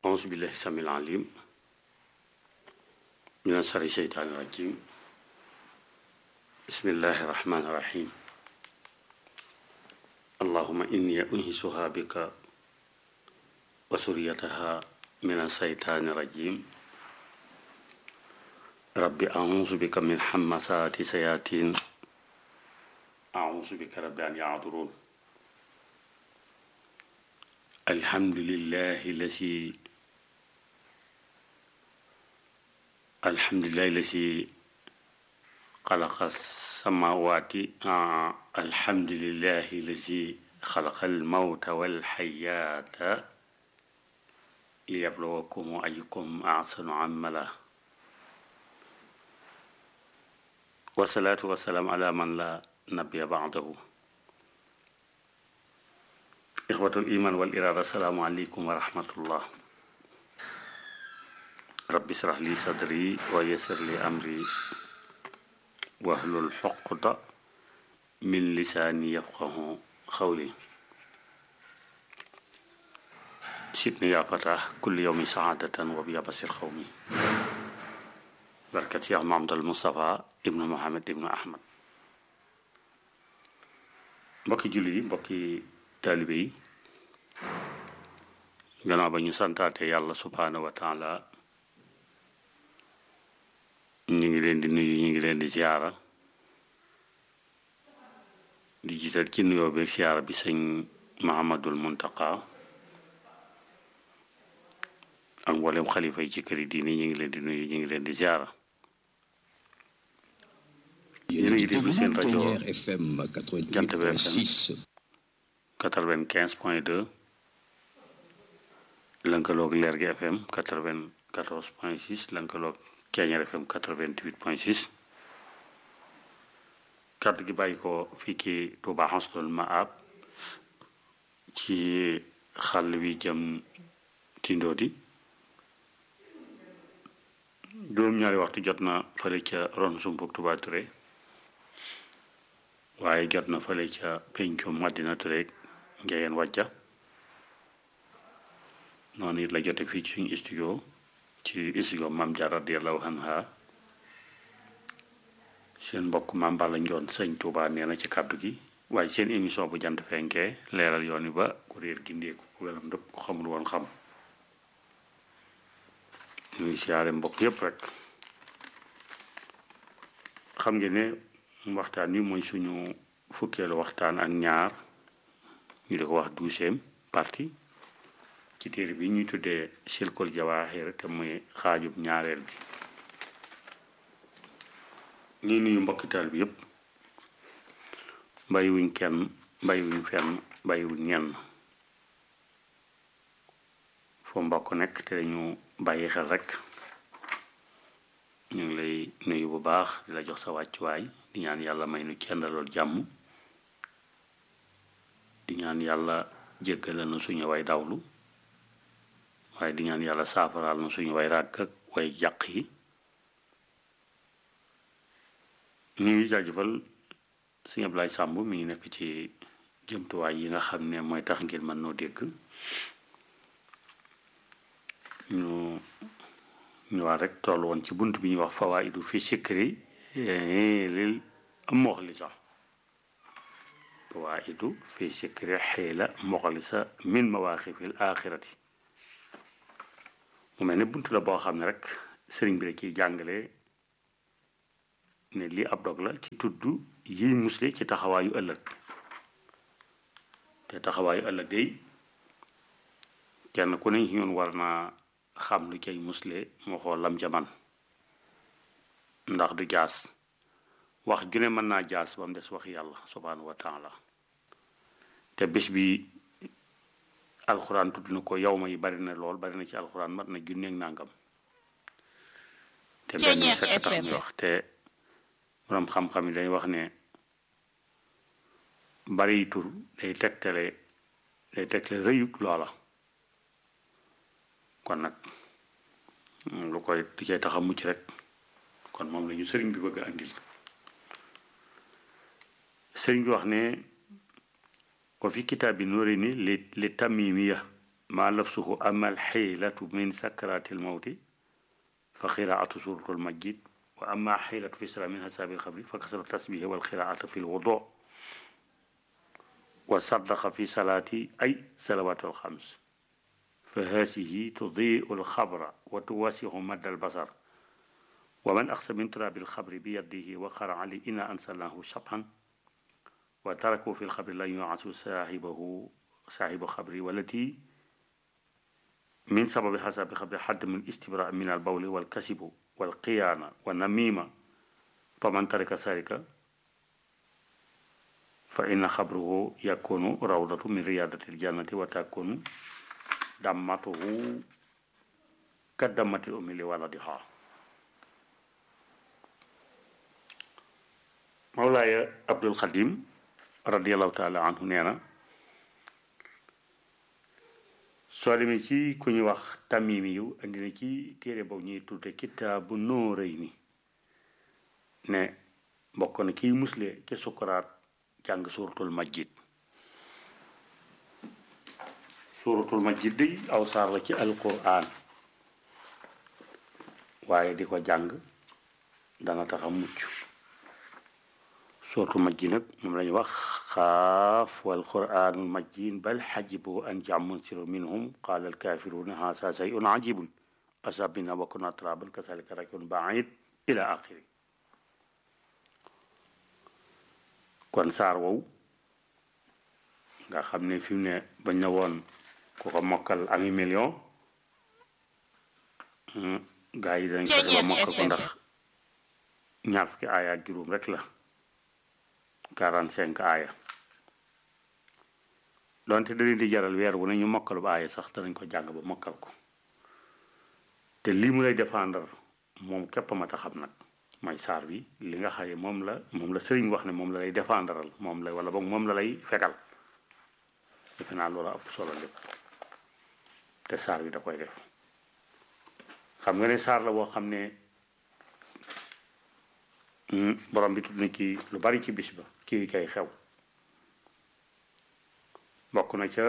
أعوذ بالله السميع العليم من شر الشيطان الرجيم بسم الله الرحمن الرحيم اللهم إني أنهسها بك وسريتها من الشيطان الرجيم رب أعوذ بك من حمسات سياتين أعوذ بك رب أن يعذرون الحمد لله الذي الحمد لله الذي خلق السماوات آه. الحمد لله الذي خلق الموت والحياة ليبلوكم أيكم أحسن عملا والصلاة والسلام على من لا نبي بعده إخوة الإيمان والإرادة السلام عليكم ورحمة الله رب اشرح لي صدري ويسر لي أمري واحلل عقدة من لساني يفقه قولي سيدني يا فتح كل يوم سعادة وبيابس القوم بركة يا محمد المصطفى ابن محمد ابن أحمد mbokki julli yi mbokki taalibe yi gannaaw ba ñu santaate yàlla subhaanahu wa taala ñu ngi leen di nuyu ñu ngi leen di ziyaara di jiital ci nuyoo beeg ziyaara bi sëñ Mahamadul Muntaqa ak mboolem xalifa yi ci këri diini ñu ngi leen di nuyu ñu ngi leen di ziyaara yéen a ngi déglu seen rajo Jant bi FM quatre-vingt-quinze point deux lënkaloog Leer gi FM quatre-vingt-quatorze point six lënkaloog Keñeer FM quatre-vingt-huit point six kàddu gi bàyyi ko fii ci Touba Xasnul Maab ci xàll wi jëm ci Ndodi juróom-ñaari waxtu jot na fële ca ron sumpuk Touba Touré waaye jot na fële ca pencum Madina Touré ngeen wàjja noonu it la jote fii ci suñu studio ci studio Maam Jaara radiyallahu anha seen mbokk Maam Balla Njoon sëñ Tuuba nee na ci kàddu gi waaye seen émission bu jant fenkee leeral yoon wi ba ku réer gindeeku ku welam ndëpp ku xamul woon xam ñu ngi siyaare mbokk yépp rek xam ngeen ne waxtaan wi mooy suñu fukkeelu waxtaan ak ñaar ñu di ko wax douzième partie ci téere bi ñuy tuddee silkul jawaaxir te muy xaajub ñaareel bi ñuy nuyu mbokkital bi yépp bàyyiwuñ kenn bàyyiwuñ fenn bàyyiwuñ ñenn foo mbokk nekk te dañu bàyyi xel rek ñu ngi lay nuyu bu baax di la jox sa wàccuwaay di ñaan yàlla may nu cendalool jàmm di ñaan yàlla jéggale na suñu way dawlu waaye di ñaan yàlla saafaraal na suñu way ràgg ak way jàq yi ñu ngi jaajëfal sëñ Ablaye Sàmb mi ngi nekk ci jëmtuwaay yi nga xam ne mooy tax ngir mën noo dégg ñu ñëwaat rek toll woon ci bunt bi ñuy wax fawaidu fi sikri lil moxlisa fawaidu fi sikri xiila moxlisa min mawaaxifil axirati mu mel ne bunt la boo xam ne rek sëriñ bi da ciy jàngale ne lii ab dog la ci tudd yiy musle ci taxawaayu ëllëg te taxawaayu ëllëg day kenn ku ne ci ñun war naa xam lu cay musle moo xool lam ca man ndax du jaas wax ju ne mën naa jaas ba mu des wax yàlla subhaanahu wa taala te bés bi alxuraan tudd na ko yow ma yi bari na lool bari na ci alxuraan mat na junneeg nàngam te benn sekk tax ñu wax te borom xam-xam yi dañuy wax ne bari tur day tegtale day tegtale rëyug loola kon nag lu koy di cay tax a mucc rek kon moom la ñu sëriñ bi bëgg a andil sëriñ bi wax ne wa fi kitaabi nuuri ni li li tamimiya ma lafsuhu ama alxiilatu min sakarati almawti fa qiraatu suratu almajid wa ama xiilatu fi sala min hasaabi alxabri fa kasra tasbihi walqiraatu fi lwudu wa saddaqa fi salaati ay salawaatu alxams fa haasihi tudiu alxabra wa tuwasihu madda albasar wa man axsa min turaabi alxabri bi yadihi wa qara ali ina ansalnahu sabhan wa taraku fi lxabri lan yuasu saaxibahu saaxibu xabri walati min sababi xasaabi xabri xadd min istibra min albawli walkasibu walqiyaana wa namima fa man tarika sarika fa inna xabruhu yakunu rawdatu min riyadati ljannati wa takunu dammatuhu ka dammati ummi li waladiha mawlaaya abdul xadim radiallahu taala anhu nee na soo demee ci ku ñuy wax tamimi yu andi na ci téere boobu ñuy tudde kitaabu nóorëy ni ne bokk na kiy musle ci sukuraat jàng suuratul majjid suuratul majjid day aw saar la ci alquran waaye di ko jàng dana tax a mucc suuratul majjid nag moom la ñuy wax xaaf wal quraanul majjid bal xajibu an jaamun siru minhum qaala alkaafiruuna haasa sayun ajibun asabina wa kunna turaban kasalika rakun baid ila axiri kon saar wow nga xam ne fi mu ne bañ na woon ku ko mokkal ami million gaa yi dañ fexe ba mokkal ko ndax ñaar fukki aaya ak juróom rek la quarante cinq aaya donte da leen di jaral weer wu ne ñu mokkal ba aaya sax danañ ko jàng ba mokkal ko te lii mu lay défendre moom képp ma ta xam nag mooy saar bi li nga xaye moom la moom la sëriñ wax ne moom la lay défendral moom la wala boog moom la lay fegal defe naa loola ëpp solo lépp te saar bi da koy def xam nga ne saar la boo xam ne borom bi tudd na ci lu bari ci bis ba ci kay xew bokk na ca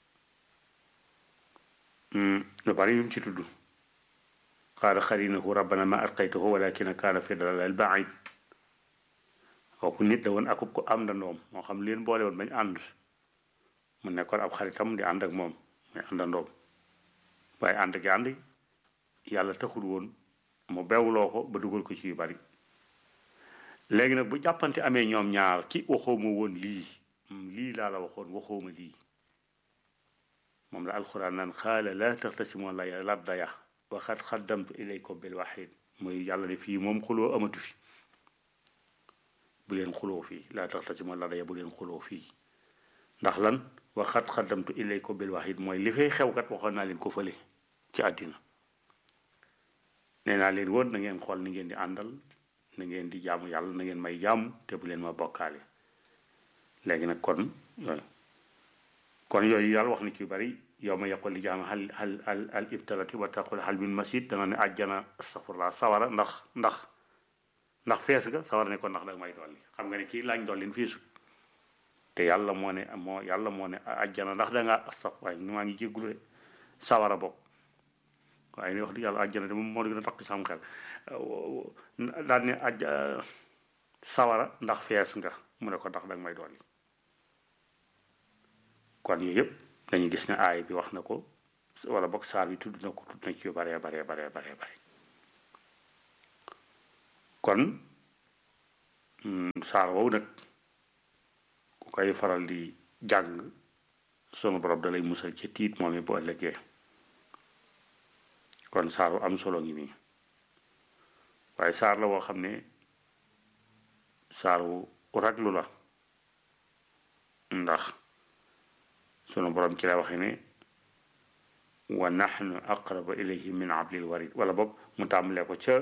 lu bari yum ci tudd qaala xarinahu rabbana ma atqaytahu walakina kaana fi dalalil baid kooku nit la woon akub ko am ndandoom moo xam leen boole woon bañ ànd mu nekkoon ab xaritam di ànd ak moom muy àndandoom waaye ànd gi ànd yàlla taxul woon mu bewloo ko ba dugal ko ci yu bari léegi nag bu jàppante amee ñoom ñaar ci waxooma woon lii lii laa la waxoon waxooma lii moom la alxuraan naan xaala laa taxtasimoo la laddaya waxat xaddamtu ilaykum bil waxid muy yàlla ne fii moom xuloo amatu fi bu leen xuloo fii laa taxtasimoo laddaya bu leen xuloo fii ndax lan waxat xaddamtu ilaykum bil waxid mooy li fay xewkat waxoon naa leen ko fële ci àddina nee naa leen woon na ngeen xool ni ngeen di àndal na ngeen di jaamu yàlla na ngeen may jaamu te bu leen ma bokkaale léegi nag kon yooyu kon yooyu yàlla wax na ci yu bari yow ma yaqul li jaam hal hal al al ibtalati wa taqul hal min masid dana ne àjjana astafurlah sawara ndax ndax ndax fees nga sawara ne ko ndax danga may dolli xam nga ne kii lañ dollin feesut te yàlla moo ne moo yàlla moo ne àjjana ndax da ngaa astaf waaye maa ngi jéggulu de sawara bokk waaye ni wax dëgg yàlla àjjana de moom moo gën a takk sam xel daal ne aj sawara ndax fees nga mu ne ko ndax danga may dolli kon yooyu yëpp dañuy gis ne aay bi wax na ko wala boog saar bi tudd na ko tudd na ci yu baree baree baree baree bare kon saar wow nag ku koy faral di jàng sunu borom da lay musal ci tiit moom it bu ëllëgee kon saar wu am solo ngi nii waaye saar la woo xam ne saar wu raglu la ndax sunu borom ci la waxe ne wa nahnu aqrabu ilayhi min hablil warid wala boog mu tàmbalee ko ca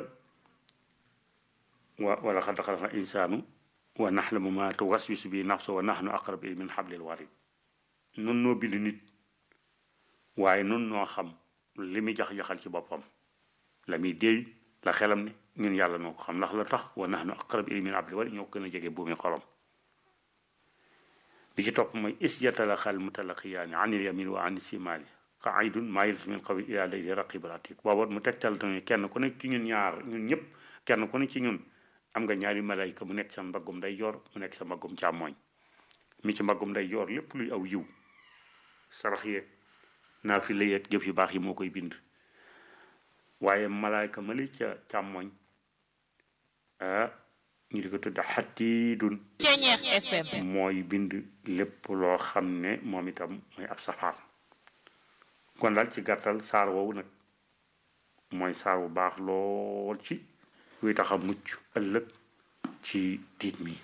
wa wala xad xalaqna insaanu wa naxlamu ma tuwaswisu bi nafsu wa nahnu aqrabu ilayhi min hablil warid nun noo bind nit waaye nun noo xam li muy jax-jaxal ci boppam la muy déey la xelam ne ñun yàlla noo ko xam ndax la tax wa nahnu aqrabu ilayhi min hablil warid ñoo gën a jege buumi xolom bi ci topp mooy is yatalaqa al mutalaqiyaani an il yamin wa an simaali qaidun maa yalfizu min qawlin illaa ladayhi raqibun atid booba mu tegtal tamit kenn ku nekk ci ñun ñaar ñun ñëpp kenn ku ne ci ñun am nga ñaari malayka mu nekk sa mbaggum day yor mu nekk sa mbaggum càmmooñ mi ci mbaggum day yor lépp luy aw yiw sarax yeeg naafila yeeg jëf yu baax yi moo koy bind waaye malayka mali ca càmmooñ ah ñu di ko tudd xatiidun mooy bind lépp loo xam ne moom itam mooy ab safaan kon daal ci gàttal saar woowu nag mooy saar bu baax lool ci luy tax a mucc ëllëg ci tiit mi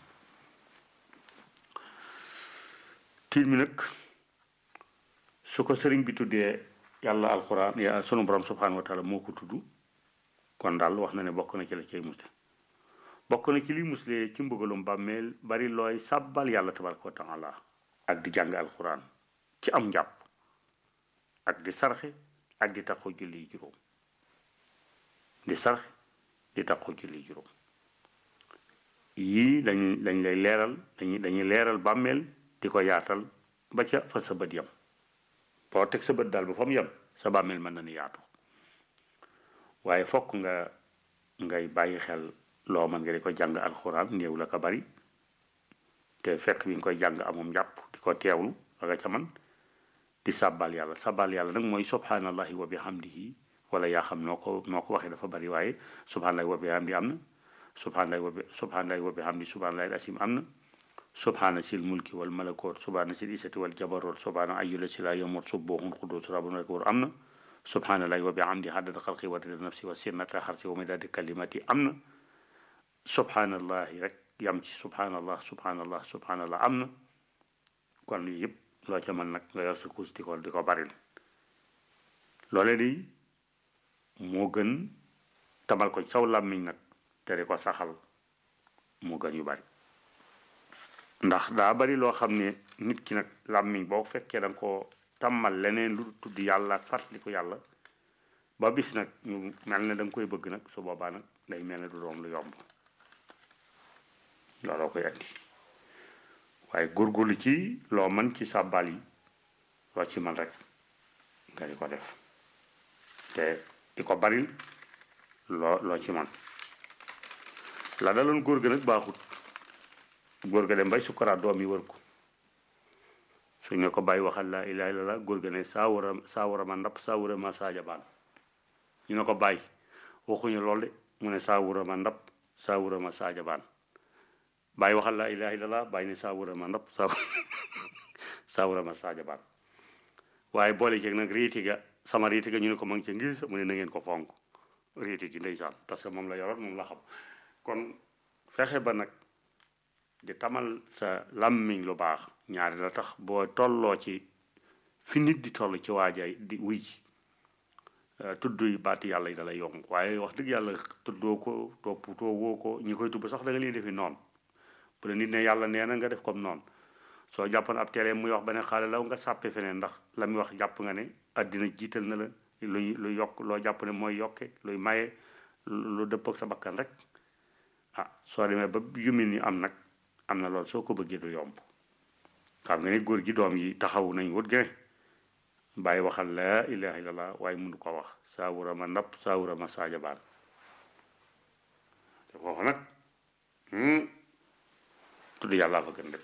tiit mi nag su ko sëriñ bi tuddee yàlla alxuraan ya sunu borom subhanahu wa taala moo ko tudd kon daal wax na ne bokk na ci la cay musle bokk na ci li musle ci mbugalum bàmmeel bari looy sàbbal yàlla tabaraka wa taala ak di jàng alxuraan ci am njàpp ak di sarxe ak di taxaw julli juróom di sarxe di taxaw julli juróom yii dañ dañ lay leeral dañuy dañuy leeral bàmmeel di ko yaatal ba ca fa sa bët yam boo teg sa bët daal ba fa mu yem sa bàmmeel mën na ni yaatu waaye fokk nga ngay bàyyi xel loo mën nga di ko jàng alxuraan néew la ko bari te fekk bi nga koy jàng amum njàpp di ko teewlu la nga ca man di sàbbal yàlla sàbbal yàlla nag mooy subhanallahi wa bihamdihi wala yaa xam noo ko noo ko waxee dafa bari waaye subhanallahi wa bihamdi am na subhanallahi wa bi subhanallahi wa bihamdi subhanallahi asim am na subhana sil mulki wal malakut subhana sil isati wal jabarut subhana ayyula sila yamut subuhun qudus rabbun akbar am na subhanallahi wa bihamdi haddada xalqi wa rida nafsi wa sinnata xarsi wa midadi kalimati am na subhanallahi rek yam ci subhanallah subhanallah subhanallah am na kon lii yëpp loo ca mën nag nga yor sa kuus di ko di ko baril loole di moo gën tamal ko saw làmmiñ nag te di ko saxal moo gën yu bari ndax daa bari loo xam ne nit ki nag làmmiñ boo fekkee da nga ko tàmmal leneen lu tudd yàlla ak fàttaliku yàlla ba bis nag ñu mel ne da nga koy bëgg nag su boobaa nag day mel ne du doom lu yomb looloo koy andi waaye góorgóorlu ci loo mën ci sàbbal yi loo ci man rek nga di ko def te di ko baril loo loo ci man la daloon góor ga nag baaxut góor ga dem bay sukkaraat doom yi wër ko su ñu ko bàyyi waxal laa ilaaha illallaah góor ga ne saa war a saa war a ma ndap saa war a ma saaja baan ñu ne ko bàyyi waxuñu lool de mu ne saa war a ma ndap saa war a ma saaja baan bàyyi waxal laa ilaaha illallaah bàyyi ne saa war a ma ndap saa saa war a ma saaja baan waaye boole ceeg nag riiti ga sama riiti ga ñu ne ko ma ngi ca ngir mu ne na ngeen ko fonk riiti gi ndeysaan parce que moom la yoroon moom la xam kon fexe ba nag di tamal sa làmmiñ lu baax ñaari la tax boo tolloo ci fi nit di toll ci waajaay di wuy ji tudd yi baati yàlla yi dalay yomb waaye wax dëgg yàlla tuddoo ko toppatoo woo ko ñi koy tubb sax da nga leen defi noonu bu la nit ne yàlla nee na nga def comme noonu soo jàppoon ab tere muy wax beneen xaale law nga sàppe feneen ndax la muy wax jàpp nga ne àddina jiital na la luy lu yokk loo jàpp ne mooy yokke luy maye lu dëpp ak sa bakkan rek ah soo demee ba yu mel ni am nag am na loolu soo ko bëggee du yomb xam nga ni góor gi doom yi taxaw nañ wut gene bàyyi waxal laa ilaha illallah waaye mënu ko wax saawura ma napp saawura ma saaja baan te foofu nag tudd yàllaa fa gën lépp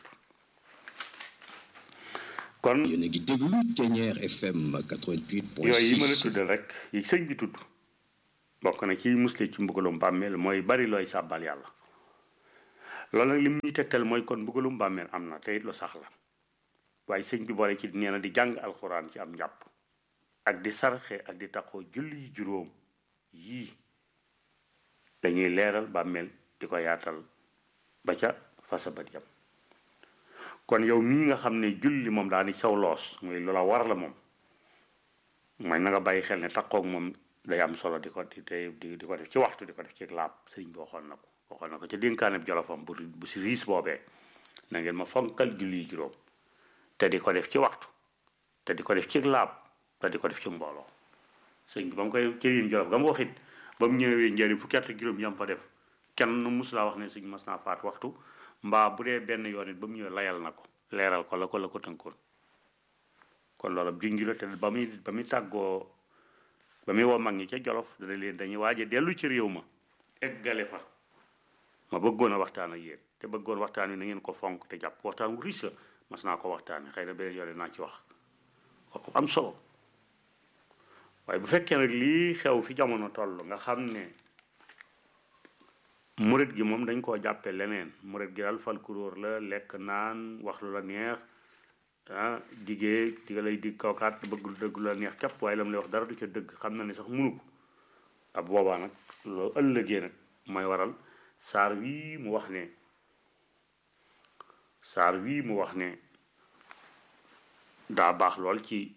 kon yéen a ngi déglu Ténière FM 88.6 yooyu yi ma la tuddal rek yi sëñ bi tudd bokk na ci musle ci mbugalum bàmmeel mooy bari looy sàbbal yàlla loolu nag li muy tegtal mooy kon mbugalum bàmmeel am na te it lu sax la waaye sëñ bi boole ci nee na di jàng alxuraan ci am njàpp ak di sarxe ak di taxoo julli juróom yii dañuy leeral bàmmeel di ko yaatal ba ca fasabat yam kon yow mii nga xam ne julli moom daa ni saw loos muy loola war la moom mooy na nga bàyyi xel ne taxoog moom day am solo di ko di di di ko def ci waxtu di ko def ci laab sëriñ bi waxoon na ko waxoon na ko ca dénkaaneb jolofam bu bu si riis boobee na ngeen ma fonkal julli juróom te di ko def ci waxtu te di ko def ci laab te di ko def ci mbooloo sëñ bi ba mu koy ci yéen jolof ga mu waxit ba mu ñëwee njëriñ fukki at ak juróom yam fa def kenn mus laa wax ne sëñ mas naa faat waxtu mbaa bu dee benn yoon it ba mu ñëwee layal na ko leeral ko la ko la ko tënkoon kon loolu junj la te ba muy ba muy tàggoo ba muy woo mag ñi ca jolof dana leen dañuy waaj a dellu ci réew ma eggale fa ma bëggoon a waxtaan ak yéen te bëggoon waxtaan wi na ngeen ko fonk te jàpp waxtaan wu riche la mas naa ko waxtaanee xëy na beneen yoon naa ci wax wax ko am solo waaye bu fekkee nag lii xew fi jamono toll nga xam ne murit gi moom dañ koo jàppe leneen murit gi daal fal kuróor la lekk naan wax lu la neex ah diggee di nga lay dig kawkaat bëgg lu dëgg lu la neex képp waaye la mu lay wax dara du ca dëgg xam na ne sax munu ko ab boobaa nag loolu ëllëgee nag mooy waral saar wii mu wax ne saar wii mu wax ne daa baax lool ci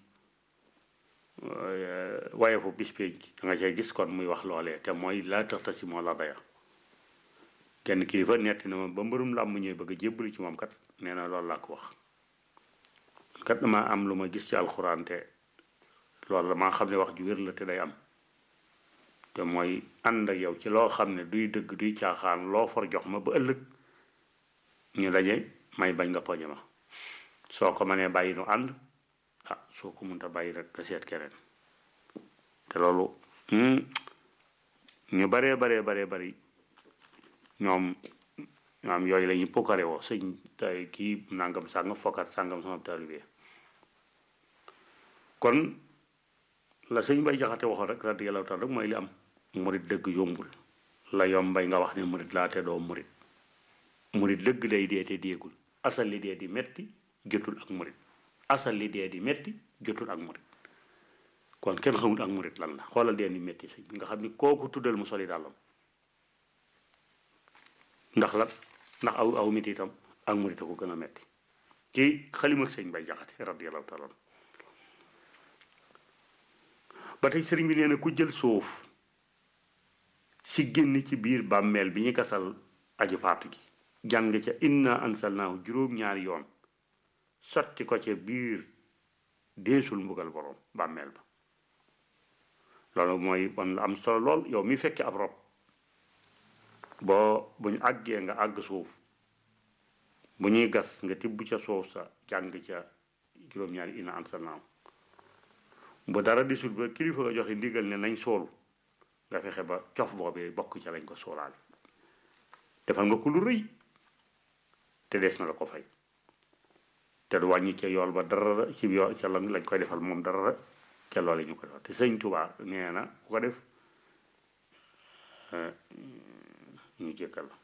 waaye fu bis pénc da nga cay gis kon muy wax loolee te mooy laa tax tasi moo la daya kenn kilifa netti na ma ba mbërum làmb ñëwee bëgg a jébbali ci moom kat nee na loolu laa ko wax kat dama am lu ma gis ci alxuraan te loolu damaa xam ne wax ju wér la te day am te mooy ànd ak yow ci loo xam ne duy dëgg duy caaxaan loo for jox ma ba ëllëg ñu daje may bañ nga poñe ma soo ko mënee bàyyi nu ànd ah soo ko mënta bàyyi rek nga seet keneen te loolu ñu baree baree baree bari ñoom ñoom yooyu la ñuy pokare woo sëñ tay kii nangam sàngam fokkat sàngam sama taalibe kon la sëñ bay jaxate waxoon rek radiyallahu taala rek mooy li am murit dëgg yombul la yombay nga wax ne murit laa te doo murit murit dëgg day dee te déegul asal li dee di metti jotul ak murit asal li dee di metti jotul ak murit kon kenn xamul ak murit lan la xoolal dee ni metti sëñ bi nga xam ni kooku tuddal mu soli dàllam ndax la ndax aw aw mit itam ak murit a ko gën a metti ci xalima sëñ bay jaxate radiyallahu taala ba tey sëriñ bi nee na ku jël suuf si génn ci biir bàmmeel bi ñu gasal aji faatu gi jàng ca inna ansalnaahu juróom-ñaari yoon sotti ko ca biir deesul mbugal borom bàmmeel ba loolu mooy bon la am solo lool yow mi fekke ab rob boo bu ñu àggee nga àgg suuf bu ñuy gas nga tibb ca suuf sa jàng ca juróom-ñaari inna ansalnaahu bu dara disul ba kilifa nga joxe ndigal ne nañ soolu nga fexe ba cof boobee bokk ca lañ ko soolaale defal nga ko lu rëy te des na la ko fay te du wàññi ca yool ba dara ci yool ca lan lañ koy defal moom dara ca loolu ñu ko defal te sëñ Tuubaa nee na ku ko def ñu jëkkal la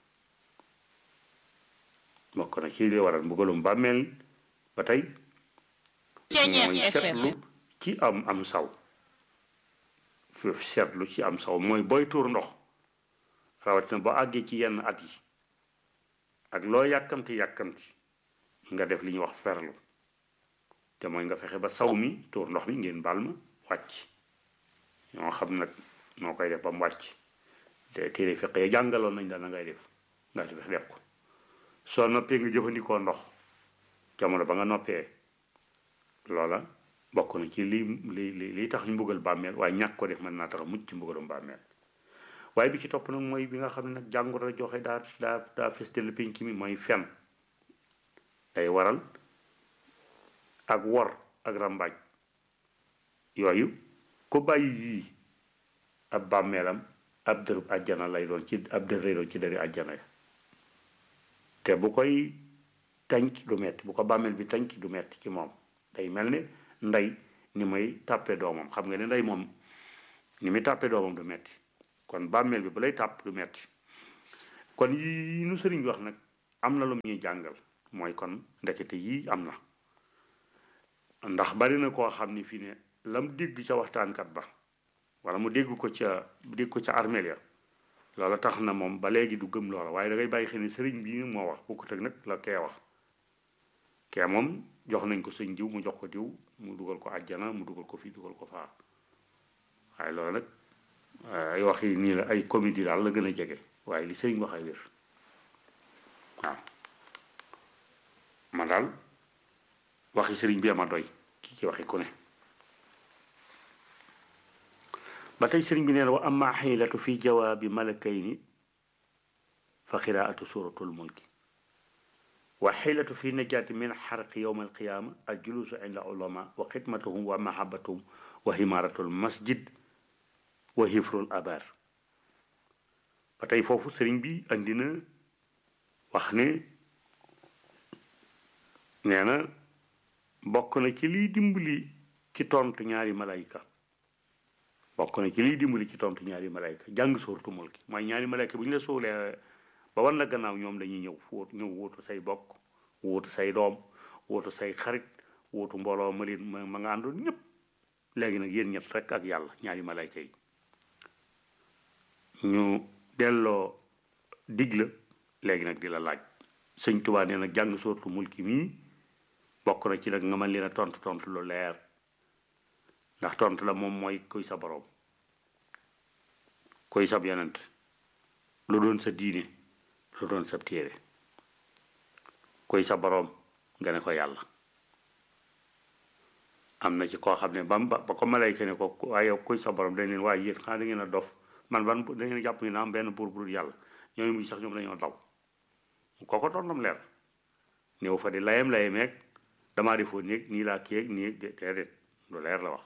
bokk na ci li waral mbugalum bàmmeel ba tey mooy seetlu ci am am saw fi seetlu ci am saw mooy booy tuur ndox rawatina boo àggee ci yenn at yi ak loo yàkkamti yàkkamti nga def li ñuy wax ferlu te mooy nga fexe ba saw mi tuur ndox mi ngeen baal ma wàcc ñoo xam nag noo koy def ba mu wàcc te téere feqee jàngaloon nañ daal na ngay def nga ci def ko soo noppee nga jëfandikoo ndox jamono ba nga noppee loola bokk na ci li li li li tax ñu mbugal bàmmeel waaye ñàkk ko def mën naa tax mucc ci mbugalum bàmmeel waaye bi ci topp nag mooy bi nga xam ne nag jàngoro la joxe daa daa daa festel pénc mi mooy fen day waral ak wor ak rambaaj yooyu ku bàyyi yii ab bàmmeelam ab dërëb àjjana lay doon ci ab dër lay doon ci dëri àjjana ya te bu koy tànc du metti bu ko bàmmeel bi tànc du metti ci moom day mel ni ndey ni may tàppe doomam xam nga ne ndey moom ni muy tàppe doomam du metti kon bàmmeel bi ba lay tàpp du metti kon yi nu sëriñ bi wax nag am na lu ñuy jàngal mooy kon ndekete yii am na ndax bari na koo xam ni fii ne lam dégg ca waxtaankat ba wala mu dégg ko ca dégg ko ca armeel ya loola tax na moom ba léegi du gëm loola waaye da ngay bàyyi xel ni sëriñ bi moo wax bokkut ak nag la kee wax kee moom jox nañ ko sëñ diw mu jox ko diw mu dugal ko àjjana mu dugal ko fii dugal ko faa waaye loolu nag ay wax yi nii la ay comédie daal la gën a jege waaye li sëriñ wax ay wér waaw man daal waxi sëriñ bi ama doy ki ci waxi ku ne ba tey sëriñ bi nee na wa amma xiilatu fi jawaabi malakayni fa xiraatu suratul mulki wa xilatu fi najaati min xarqi yowma alqiyama al julusu inda ulama wa xidmatuhum wa mahabatuhum wa himaratul masjid wa hifrul abar ba tey foofu sëriñ bi andi na wax ne nee na bokk na ci liy dimbali ci tontu ñaari malayka bokk na ci liy dimbali ci tontu ñaari malayka jàng sóortu mulki mooy ñaari malayka bu ñu la soolee ba wan la gannaaw ñoom dañuy ñëw wóot ñëw wóotu say bokk wóotu say doom wóotu say xarit wóotu mbooloo ma leen ma ma nga àndoon ñëpp léegi nag yéen ñett rek ak yàlla ñaari malayka yi ñu delloo dig la léegi nag di la laaj sëñ Tuubaa nee na jàng sóortu mulki mii bokk na ci nag nga mën leen a tontu tontu lu leer ndax tontu la moom mooy kuy sa boroom kuy sab yonent lu doon sa diine lu doon sa téere kuy sa boroom nga ne ko yàlla am na ci koo xam ne ba ba ba ko malayka ne ko waaye yow kuy sa boroom dañ leen waaye yéen xanaa da ngeen a dof man ban da ngeen jàpp ni na am benn buur bu dul yàlla ñooñu mujj sax ñoom dañoo daw kooko tontam leer néew fa di layam layameeg damaa defoo néeg nii laa kii ak nii déedéet lu leer la wax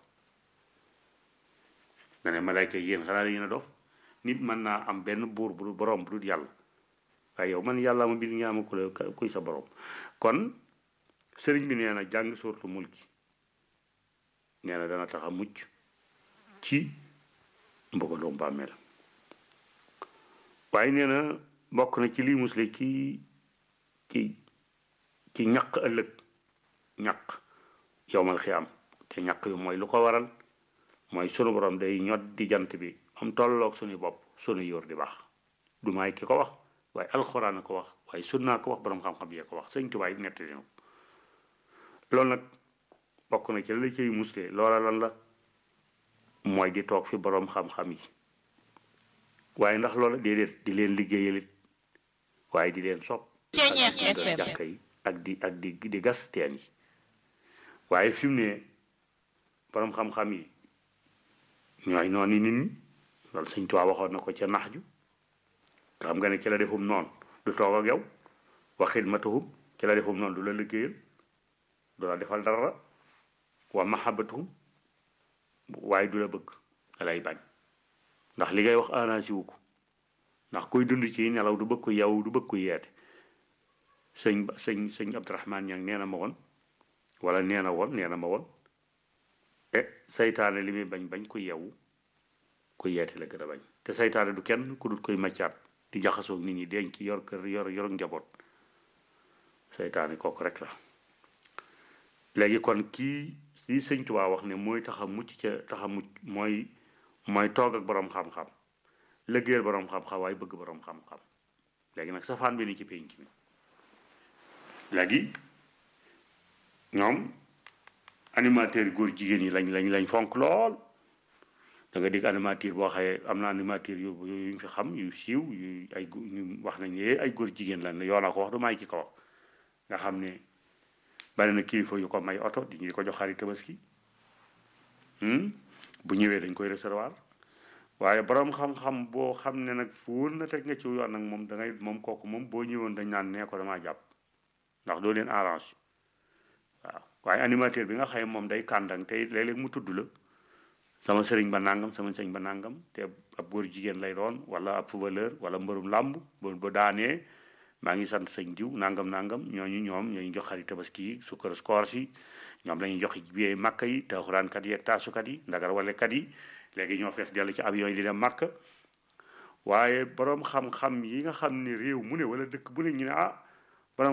nga ne malayka yéen xanaa da ngeen a dof nit mën naa am benn buur bu borom bu dul yàlla waaye yow man yàlla ma bind ñaama ku la kuy sa borom kon sëriñ bi nee na jàng sortu mulki nee na dana tax a mucc ci mbugalum bàmmeel waaye nee na bokk na ci lii musle ci ci ci ñaq ëllëg ñaq yowmal xiyaam te ñaq yu mooy lu ko waral mooy sunu borom day ñot di jant bi am tolloog suñu bopp sunu yóor di baax du maay ki ko wax waaye alxuraan a ko wax waaye sunnaa ko wax borom xam-xam yee ko wax sëñ tubaay nett dina loolu nag bokk na ci la ciy musle loola lan la mooy di toog fi borom xam-xam yi waaye ndax loola déedéet di leen liggéeyalit waaye di leen sopp ak di dundal jàkka yi ak di ak di di gas teen yi waaye fi mu ne borom xam-xam yi ñooy noonu nit ñi loolu sëñ Tuubaa waxoon na ko ca nax ju nga xam nga ne ci la defum noonu du toog ak yow wa xidmatuhum ci la defum noonu du la liggéeyal du la defal dara wa mahabbatuhum waaye du la bëgg da lay bañ ndax li ngay wax arrangé wu ko ndax kuy dund ci nelaw du bëgg ko yow du bëgg ko yeete sëñ ba sëñ sëñ Abdourahman ñang nee na ma woon wala nee na woon nee na ma woon e saytaane li muy bañ bañ ku yewu ku yeete la gën a bañ te saytaane du kenn ku dul koy maccaat di jaxasoo nit ñi denc yor kër yor yor njaboot saytaane kooku rek la léegi kon kii li sëñ Tuubaa wax ne mooy tax a mucc ca tax a mucc mooy mooy toog ak boroom xam-xam liggéeyal boroom xam-xam waaye bëgg boroom xam-xam léegi nag safaan bi ni ci pénc mi léegi ñoom animateur góor jigéen yi lañ lañ lañ fonk lool da nga dégg animateur boo xaye am na animateur yu yu ñu fi xam yu siiw yu ay ñu wax nañ ne ay góor jigéen lañ yoo naa ko wax du may ci ko wax nga xam ne bari na kilifa yu ko may oto di ñu ko jox xarit tabaski bu ñëwee dañ koy recevoir waaye borom xam-xam boo xam ne nag fuul na teg nga ci yoon nag moom da ngay moom kooku moom boo ñëwoon dañ naan nee ko damaa jàpp ndax doo leen arrange waaw waaye animateur bi nga xëy moom day kàndang te léeg-léeg mu tudd la sama sëriñ ba nangam sama sëriñ ba nangam te ab góor jigéen lay doon wala ab footballeur wala mbërum làmb ba ba daanee maa ngi sant sëñ diw nangam nangam ñooñu ñoom ñooñu jox xarit tabaski yi sukkar koor si ñoom dañuy jox biyee màkk yi taaxuraankat yi ak taasukat yi ndagar walekat yi léegi ñoo fees dell ci avion yi di dem màkk waaye borom xam-xam yi nga xam ne réew mu ne wala dëkk bu ne ñu ne ah